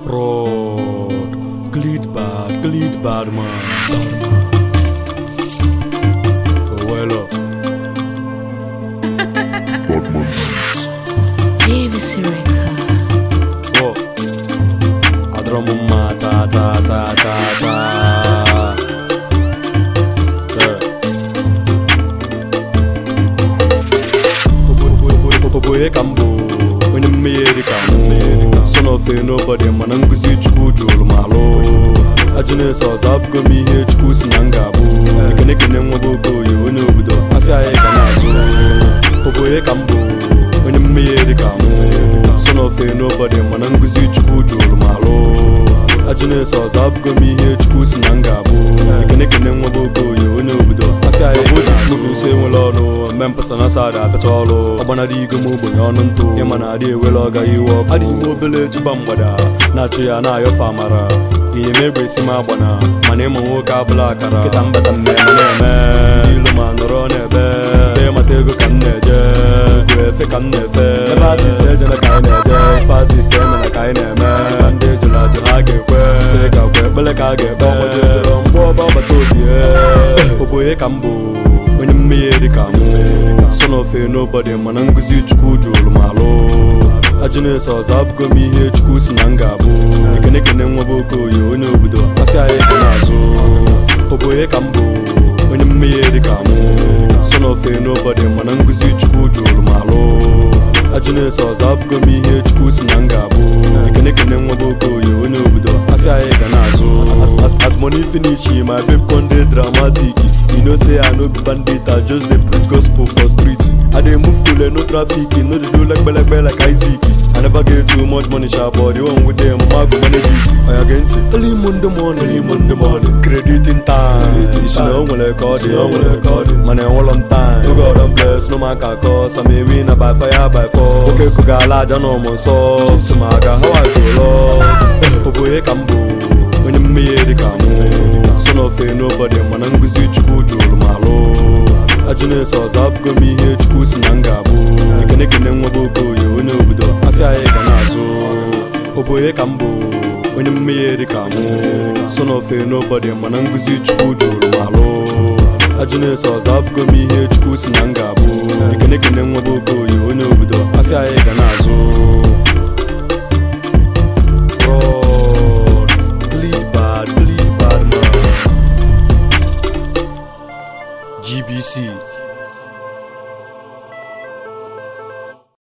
Rod, glid bad, glid bad man. Oh, well up. JVC Record. Oh, adoro m mma ta ta ta ta ta. Yeah. Oboye ka m bụ onye mmehie ka mụ son of a nobody mana nkụzi chukwu jụrụ m alụ ajụ na-eso ọzọ abụgo m ihe chukwu si na m ga-abụ ekene kene nwa bụ okoye onye obodo afịa anyị ga na-azụ oboye ka m bụ onye mmehie ka mụ son of a nobody mana nkụzi chukwu jụrụ m alụ ajụ na-eso ọzọ abụgo m ihe chukwu si na m ga-abụ ekene kene nwa bụ okoye onye obodo afịa anyị bụ dismovi use enwere ọrụ mme mpasa na asa ada apịacha ọrụ ọgbanara igo m ogbenye ọnụ ntụ ịma na adị ewere ọga iwe ọkụ adị ime obele juba mgbada na-achụ ya na-ayọfe amara ihe m egbe esi m agbana mana ịmụ nwoke abụla akara kịta mbata mmemme na-eme ndị ilu ma nọrọ n'ebe ebe mata ego ka m na-eje ugwu efe ka m na-efe ebe asịsị ejela ka anyị na-eje ife asịsị emela ka anyị na-eme ife ndị ejụrụ ajụ ha ga-ekwe sị ka kwe ekpele ka a ga-ekpe ọgbajidoro mgbe ọba ọgbata obi oboye ka m bụ onye mmehie dị ka mụ son of a nobody mana nkụzi chukwu jụrụ m alụ ajụ na-eso ọzọ abụgo m ihe chukwu si na m ga-abụ ekene kene nwa bụ okoye onye obodo afịa anyị ga na-azụ oboye ka m bụ onye mmehie dị ka mụ son of a nobody mana nkụzi chukwu jụrụ m alụ ajụ na-eso ọzọ abụgo m ihe chukwu si na m ga-abụ ekene kene nwa bụ okoye onye obodo afịa anyị ga na-azụ As- as- as money finish my babe con dey dramatic you know say i no be bandit i just dey preach gospel for street i dey move cool no traffic no dey do legbelegbe like isaac i never get too much money sha but the one with them ma go manage it oya gee ntị early monday morning early monday morning credit in time isi na o nwere ka ọ dị o nwere ka ọ dị mana enwere m time oge ọdọ bless no man ka cause i'm a winner by fire by force oke kụga ala aja na ụmụ nsọ nsụmaga how i go lost oboye ka m bụ onye mmehie dị ka mụ son of a nobody mana nkụzi chukwu jụrụ m alụ ajụ na-eso ọzọ abụgo m ihe chukwu si na m ga-abụ ekene kene nwa bụ okoye onye obodo afịa anyị ga na-azụ oboye ka m bụ onye mmehie dị ka mụ son of a nobody mana nkụzi chukwu jụrụ m alụ ajụ na-eso ọzọ abụgo m ihe chukwu si na m ga-abụ ekene kene nwa bụ okoye onye obodo afịa anyị ga na-azụ